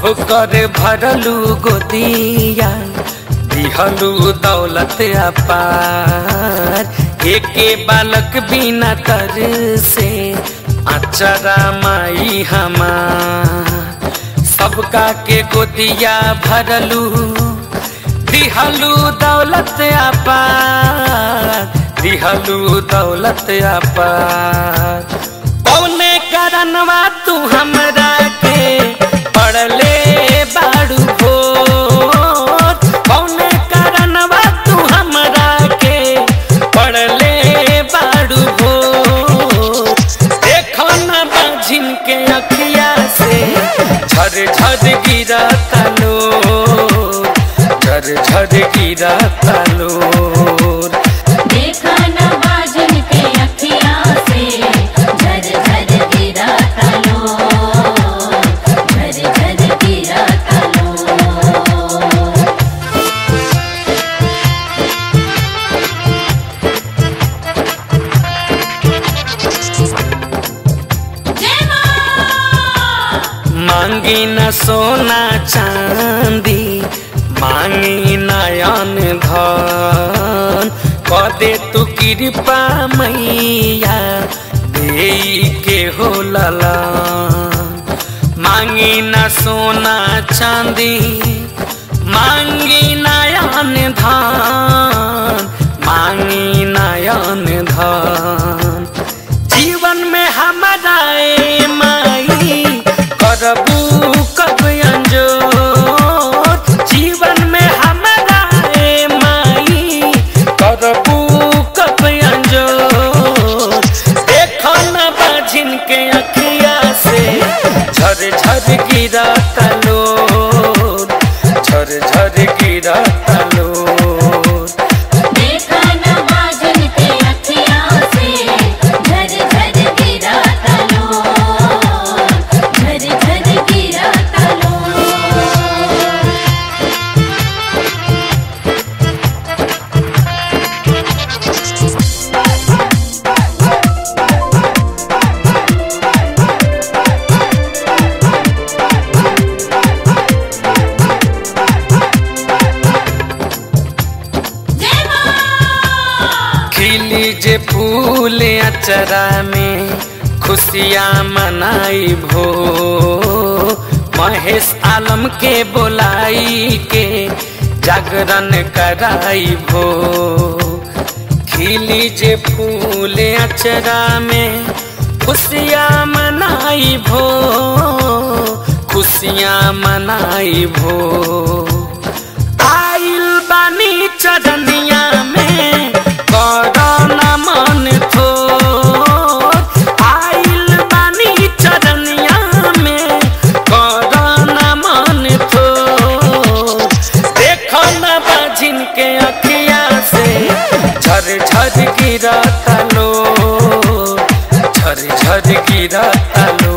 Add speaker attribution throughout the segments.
Speaker 1: ठोकर भरलू गोदिया दिहलू दौलत अपार एके बालक बिना तर से अचरा माई हमार सबका के गोदिया भरलू दिहलू दौलत अपार दिहलू दौलत अपार कौने करनवा तू हमरा के पड़ले बाड़ू भोर कौने करनवा तू हमरा के पड़ले बाड़ू भोर देखो न बाझिन के अखिया से झर झर गिरा तलो झर झर गिरा तलो
Speaker 2: देखा न बाजन के अखिया से झर झर गिरा तलो झर झर गिरा तलो जय मां
Speaker 1: मांगी न सोना चांदी मांगी नयन धन कदे तू कृपा मैया दे के हो ललन मांगी न सोना चांदी मांगी नयन धन मांगी नयन धन जीवन में हमारा ए माई करबू कब अंजोर जीवन में हमारा ए माई करबू कब अंजोर देखो न बाझिन के अखिया से झर झर गिरा तलो झर झर गिरा तलो
Speaker 2: देखा न बाजन के अखिया से झर झर गिरा तलो झर झर गिरा तलो जय मां
Speaker 1: खिली जे फूल अचरा में खुशियाँ मनाई भो महेश आलम के बोलाई के जागरण कराई भो खिली जे फूल अचरा में खुशियाँ मनाई भो खुशियाँ मनाई भो आइल बानी चरनिया में करना मन थो आइल बानी चरनिया में करना मन थो देखो न बाजिन के अखिया से झर झर गिरा तलो झर झर गिरा तलो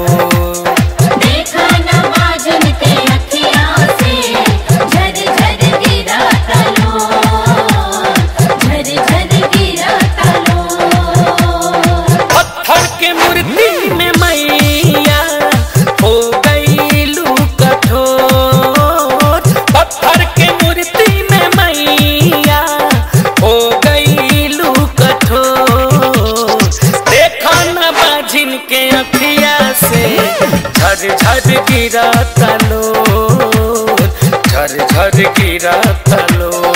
Speaker 2: देखा न बाजन के अखिया से झर झर गिरा तलो झर झर गिरा तलो
Speaker 1: पत्थर के मूर्ति में मैया हो गईलू कठोर पत्थर के मूर्ति में मैया हो गईलू कठोर देखो न बाझिन के अखिया से झर झर गिरा तलो झर झर गिरा तलो